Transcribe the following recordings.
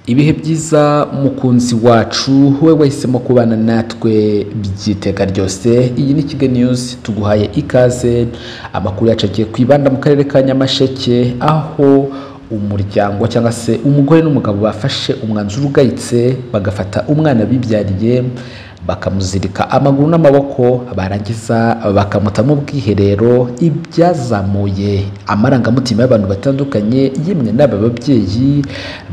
ibihe byiza mukunzi wacu we wahisemo kubana natwe by'iteka ryose iyi ni kigali niyuzi tuguhaye ikaze amakuru yacu agiye kwibanda mu karere ka nyamasheke aho umuryango cyangwa se umugore n'umugabo bafashe umwanzuro ugayitse bagafata umwana bibyariye bakamuzirika amaguru n'amaboko barangiza bakamuta mu bwiherero ibyazamuye amarangamutima y'abantu batandukanye yemwe n'aba babyeyi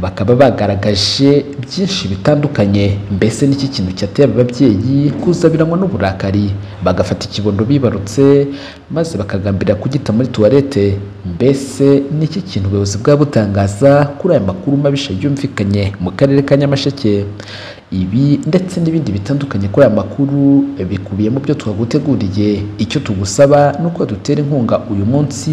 bakaba bagaragaje byinshi bitandukanye mbese n'iki kintu cyateye aba babyeyi kuza birangwa n'uburakari bagafata ikibondo bibarutse maze bakagambirira kugita muri tuwarete mbese n'iki kintu ubuyobozi bwa butangaza kuri aya makuru mabisha yumvikanye mu karere ka nyamasheke ibi ndetse n'ibindi bitandukanye kuri aya makuru bikubiye mu byo twaguteguriye icyo tugusaba ni uko dutera inkunga uyu munsi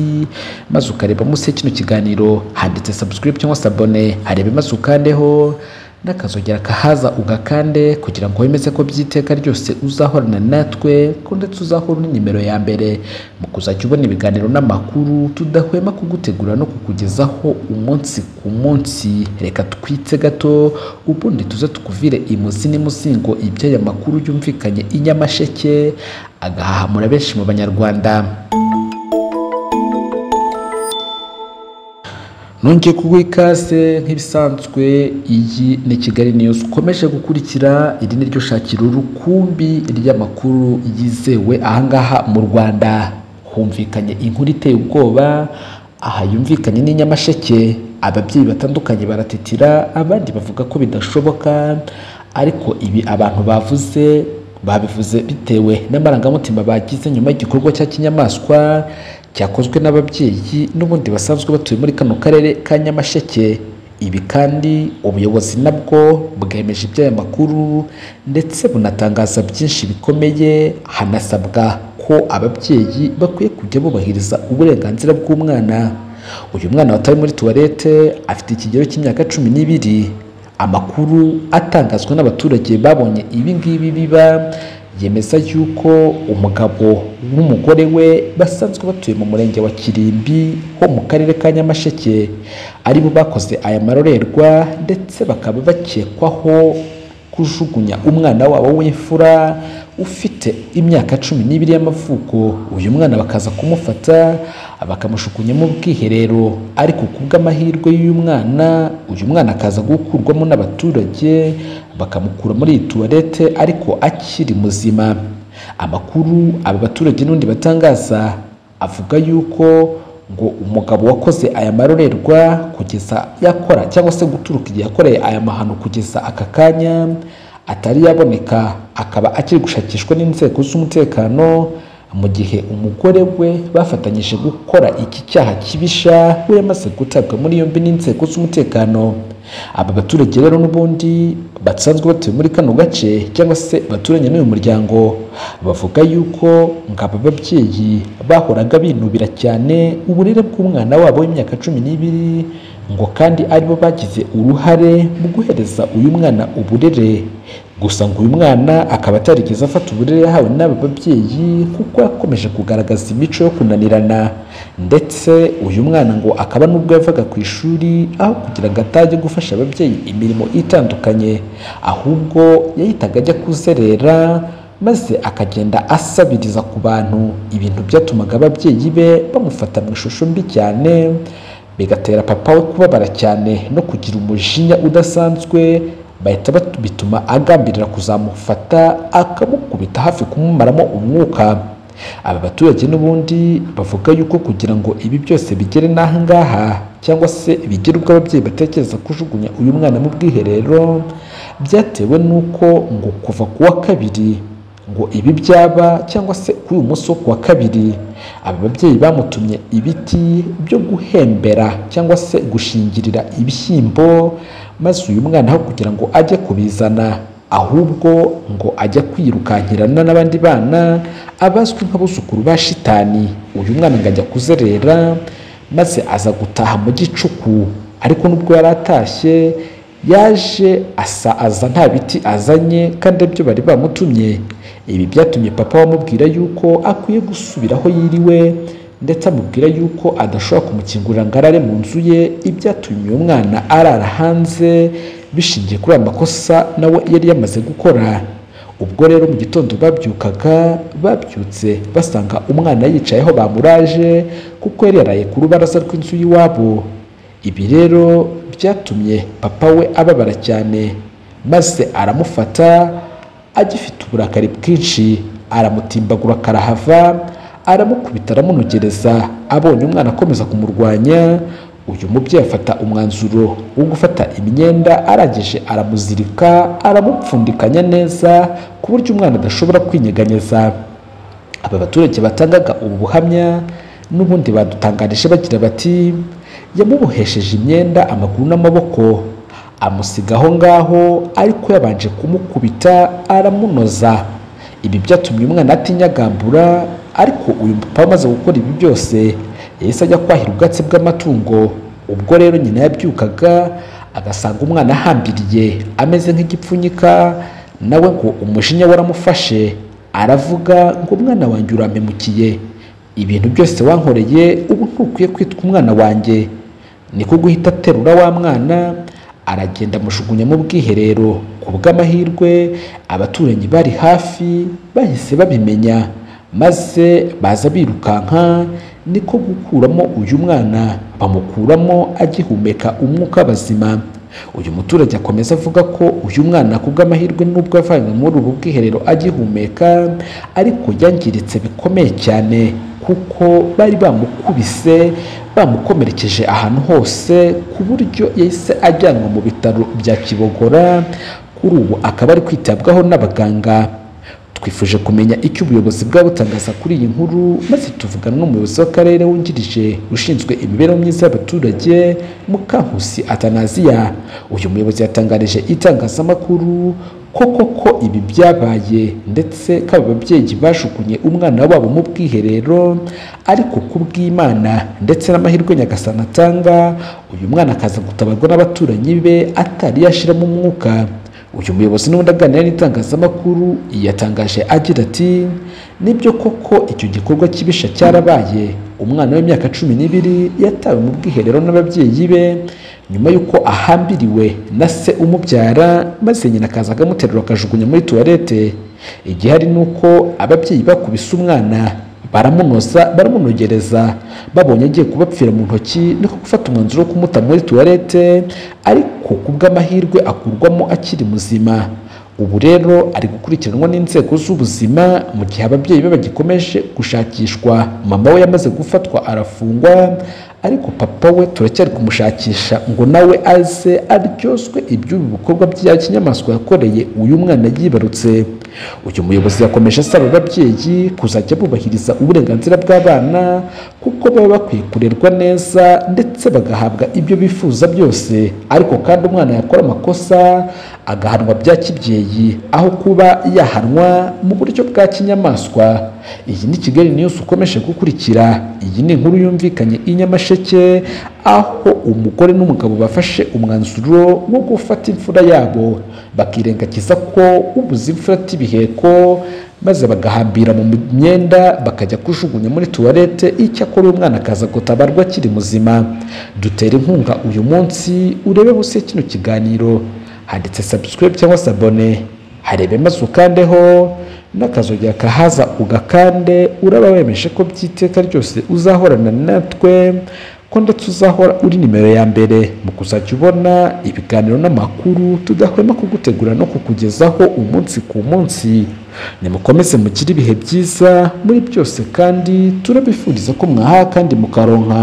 maze ukareba munsi ya kino kiganiro handitse subscribe cyangwa se abone harebe maze ukandeho n'akazogera kahaza ugakande kugira ngo wemeze ko by'iteka ryose uzahorana natwe ko ndetse uzahora uri nimero ya mbere mu kuzajya ubona ibiganiro n'amakuru tudahwema kugutegura no kukugezaho umunsi ku munsi reka twitse gato ubundi tuze tukuvire imuzi n'imuzingo iby'aya makuru yumvikanye i Nyamasheke agahahamura benshi mu banyarwanda nongeye kuguha ikaze nk'ibisanzwe iyi ni kigali niyuzi ukomeje gukurikira iri ni ryo shakira urukumbi ry'amakuru yizewe ahangaha mu rwanda humvikanye inkuru iteye ubwoba aha yumvikanye ni nyamasheke ababyeyi batandukanye baratitira abandi bavuga ko bidashoboka ariko ibi abantu bavuze babivuze bitewe n'amarangamutima bagize nyuma y'igikorwa cya kinyamaswa cyakozwe n'ababyeyi n'ubundi basanzwe batuye muri kano karere ka nyamasheke ibi kandi ubuyobozi nabwo bwemeje iby'aya makuru ndetse bunatangaza byinshi bikomeye hanasabwa ko ababyeyi bakwiye kujya bubahiriza uburenganzira bw'umwana uyu mwana watawe muri tuwarete afite ikigero cy'imyaka cumi n'ibiri amakuru atangazwa n'abaturage babonye ibi ngibi biba yemeza yuko umugabo n'umugore we basanzwe batuye mu murenge wa kirimbi ho mu karere ka nyamasheke aribo bakoze aya marorerwa ndetse bakaba bakekwaho kujugunya umwana wabo w'imfura ufite imyaka cumi n'ibiri y'amavuko uyu mwana bakaza kumufata bakamushukunya mu bwiherero ariko kubw'amahirwe y'uyu mwana uyu mwana akaza gukurwamo n'abaturage bakamukura muri iyi tuwarete ariko akiri muzima amakuru aba baturage n'undi batangaza avuga yuko ngo umugabo wakoze aya marorerwa kugeza yakora cyangwa se guturuka igihe yakoreye aya mahano kugeza aka kanya atari yaboneka akaba akiri gushakishwa n'inzego z'umutekano mu gihe umugore we bafatanyije gukora iki cyaha kibisha we yamaze gutabwa muri yombi n'inzego z'umutekano aba baturage rero n'ubundi basanzwe batuye muri kano gace cyangwa se baturanye n'uyu muryango bavuga yuko ngo aba babyeyi bahoraga binubira cyane uburere bw'umwana wabo w'imyaka cumi n'ibiri ngo kandi aribo bagize uruhare mu guhereza uyu mwana uburere gusa ngo uyu mwana akaba atarigeze afata uburere yahawe n'aba babyeyi kuko yakomeje kugaragaza imico yo kunanirana ndetse uyu mwana ngo akaba n'ubwo yavaga ku ishuri aho kugira ngo atajye gufasha ababyeyi imirimo itandukanye ahubwo yahitaga ajya kuzerera maze akagenda asabiriza ku bantu ibintu byatumaga ababyeyi be bamufata mu ishusho mbi cyane bigatera papa we kubabara cyane no kugira umujinya udasanzwe bahita bituma agambirira kuzamufata akamukubita hafi kumumaramo umwuka aba baturage n'ubundi bavuga yuko kugira ngo ibi byose bigere n'aha ngaha cyangwa se bigire ubwo ababyeyi batekereza kujugunya uyu mwana mu bwiherero byatewe n'uko ngo kuva ku wa kabiri ngo ibi byaba cyangwa se kuri uyu munsi wo ku wa kabiri aba babyeyi bamutumye ibiti byo guhembera cyangwa se gushingirira ibishyimbo maze uyu mwana aho kugira ngo ajye kubizana ahubwo ngo ajya kwirukankirana n'abandi bana abazwi nk'abuzukuru ba shitani uyu mwana ngo ajya kuzerera maze aza gutaha mu gicuku ariko nubwo yari atashye yaje asa aza nta biti azanye kandi byo bari bamutumye ibi byatumye papa bamubwira yuko akwiye gusubira aho yiriwe ndetse amubwira yuko adashobora kumukingurira ngo arare mu nzu ye ibyatumye uyu mwana arara hanze bishingiye kuri aya makosa nawe yari yamaze gukora ubwo rero mu gitondo babyukaga babyutse basanga umwana yicaye aho bamuraje kuko yari yaraye ku rubaraza rw'inzu y'iwabo ibi rero byatumye papa we ababara cyane maze aramufata agifite uburakari bwinshi aramutimbagura karahava aramukubita aramunogereza abonye umwana akomeza kumurwanya uyu mubyeyi afata umwanzuro wo gufata imyenda arangije aramuzirika aramupfundikanya neza ku buryo umwana adashobora kwinyeganyeza aba baturage batangaga ubu buhamya n'ubundi badutangarije bagira bati yamubohesheje imyenda amaguru n'amaboko amusiga aho ngaho ariko yabanje kumukubita aramunoza ibi byatumye umwana atinyagambura ariko uyu mupapa amaze gukora ibi byose yahise ajya kwahira ubwatsi bw'amatungo ubwo rero nyina yabyukaga agasanga umwana ahambiriye ameze nk'igipfunyika nawe ngo umujinya waramufashe aravuga ngo umwana wanjye urampemukiye ibintu byose wankoreye ubu ntukwiye kwitwa umwana wanjye niko guhita aterura wa mwana aragenda amujugunya mu bwiherero ku bw'amahirwe abaturanyi bari hafi bahise babimenya maze baza birukanka niko gukuramo uyu mwana bamukuramo agihumeka umwuka w'abazima uyu muturage akomeza avuga ko uyu mwana ku bw'amahirwe n'ubwo avanywe muri ubu bwiherero agihumeka ariko yangiritse bikomeye cyane kuko bari bamukubise bamukomerekeje ahantu hose ku buryo yahise ajyanwa mu bitaro bya kibogora kuri ubu akaba ari kwitabwaho n'abaganga twifuje kumenya icyo ubuyobozi bwa butangaza kuri iyi nkuru maze tuvugana n'umuyobozi w'akarere wungirije ushinzwe imibereho myiza y'abaturage mukankusi atanaziya uyu muyobozi yatangarije itangazamakuru ko koko ibi byabaye ndetse ko aba babyeyi bajugunye umwana wabo mu bwiherero ariko ku bw'imana ndetse n'amahirwe nyagasani atanga uyu mwana akaza gutabarwa n'abaturanyi be atari yashiramo umwuka uyu muyobozi n'ubundi aganira n'itangazamakuru yatangaje agira ati nibyo koko icyo gikorwa kibisha cyarabaye umwana w'imyaka cumi n'ibiri yatawe mu bwiherero n'ababyeyi be nyuma y'uko ahambiriwe na se umubyara maze nyina akaza akamuterura akajugunya muri tuwarete igihari ni uko ababyeyi bakubise umwana baramunoza baramunogereza babonye agiye kubapfira mu ntoki niko gufata umwanzuro wo kumuta muri tuwarete ariko ku bw'amahirwe akurwamo akiri muzima ubu rero ari gukurikiranwa n'inzego z'ubuzima mu gihe ababyeyi be bagikomeje gushakishwa mama we yamaze gufatwa arafungwa ariko papa we turacyari kumushakisha ngo nawe aze aryoswe iby'ubu bikorwa bya kinyamaswa yakoreye uyu mwana yibarutse uyu muyobozi yakomeje asaba ababyeyi kuzajya bubahiriza uburenganzira bw'abana kuko baba bakwiye kurerwa neza ndetse bagahabwa ibyo bifuza byose ariko kandi umwana yakora amakosa agahanwa bya kibyeyi aho kuba yahanwa mu buryo bwa kinyamaswa iyi ni kigali news ukomeje gukurikira iyi ni inkuru yumvikanye i nyamasheke aho umugore n'umugabo bafashe umwanzuro wo gufata imfura yabo bakirengagiza ko ubuze imfura atibiheko maze bagahambira mu myenda bakajya kujugunya muri tuwarete icyakora uyu mwana akaza gutabarwa akiri muzima dutera inkunga uyu munsi urebe munsi ya kino kiganiro handitse subscribe cyangwa se abone harebe maze ukandeho n'akazogera kahaza ugakande uraba wemeje ko by'iteka ryose uzahorana natwe ko ndetse uzahora uri nimero ya mbere mu kuzajya ubona ibiganiro n'amakuru tudahwema kugutegura no kukugezaho umunsi ku munsi nimukomeze mugire ibihe byiza muri byose kandi turabifuriza ko mwaha kandi mukaronka